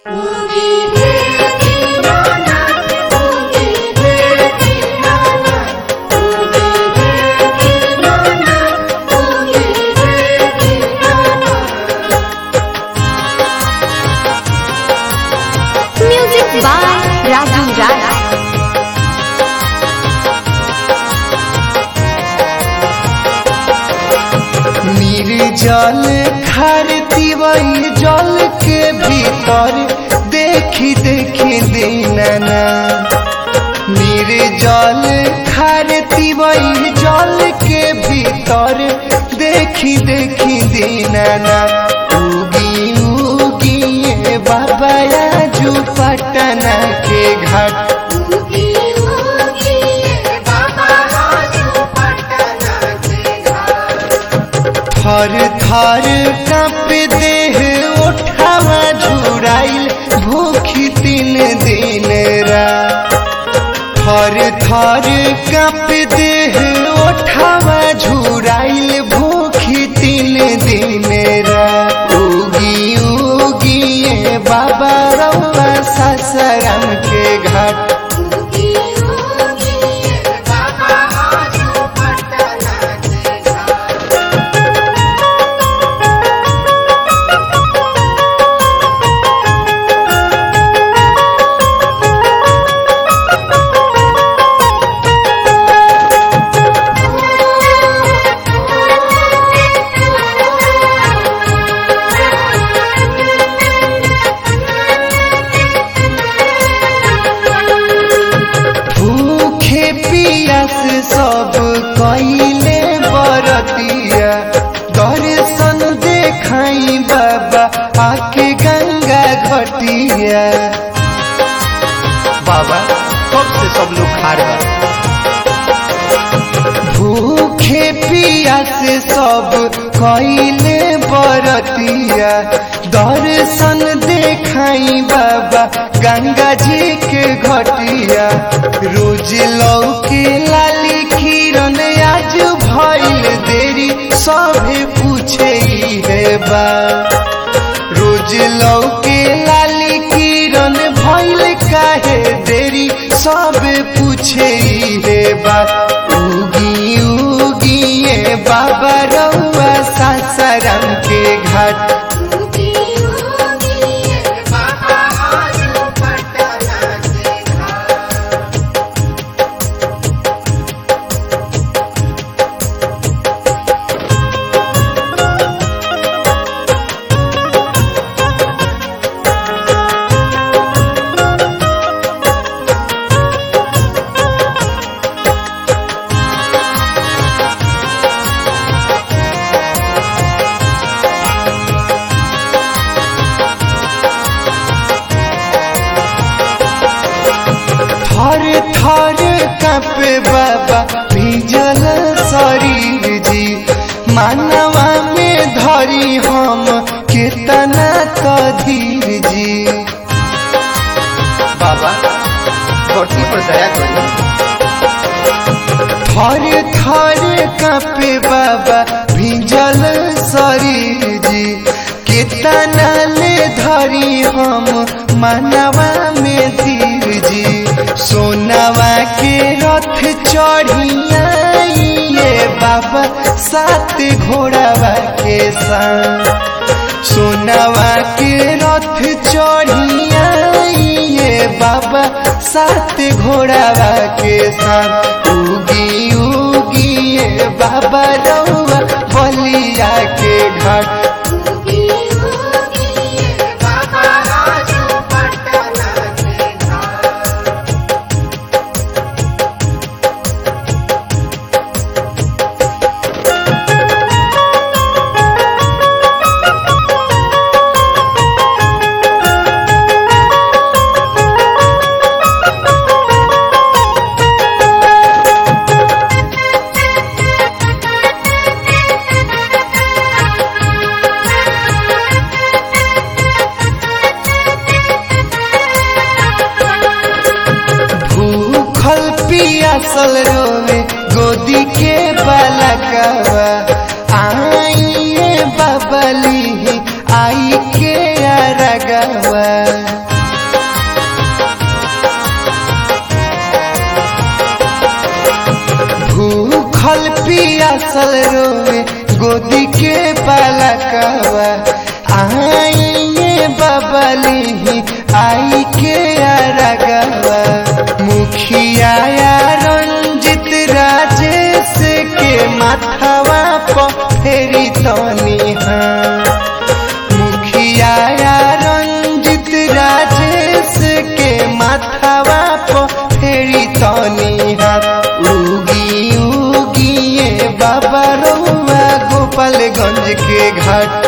Music by Raju Raj. निर्जल खारती वही जल के भीतर देखी देखी दीनाना निर्जल खारती वही जल के भीतर देखी देखी दीनाना उगी उगी ये बाबा राजू पटना के घाट थर थर कप देह उठावा झुराइल भूखी तीन दिन रा थर थर कप देह उठावा झुराइल भूखी तीन दिन रा उगी उगी ये बाबा रउआ ससरम के घाट भूखे पियास सब कइले बरतिया दर्शन देखाई बाबा आके गंगा घटिया बाबा कब से सब लोग खा रहे भूखे पियास सब कइले बरतिया दर्शन देखाई बाबा गंगा जी के घटिया रोज लौके लाली किरण आज भइल देरी सभे पूछे ई है बा रोज लौके लाली किरण भइल काहे देरी सब पूछे ई हे बा उगी उगी ये बाबा रउआ सासाराम के घाट थर थर कपे बाबा भीजल शरीर जी मानवा में धरी हम कितना तो धीर जी बाबा धरती पर दया करी थर थर कपे बाबा भीजल शरीर जी कितना ले धरी हम मानवा में धीर जी सोनवा के रथ चढ़िया ये बाबा सात घोड़ावा के संग सोनवा के रथ चढ़िया ये बाबा सात घोड़ावा के संग उगी उगी ये बाबा रउआ बलिया के घाट भूखल पियासल रोवे गोदी के बालकवा आइए बबली आई के अरगवा पियासल रोवे गोदी के बालकवा आइए बबली आई के अरगवा मुखिया रंजित राजेश के माथवा पर फेरी तनी हाँ मुखिया रंजित राजेश के माथवा पर फेरी तनी हाथ उगी उगिए बाबा रउआ गोपालगंज के घाट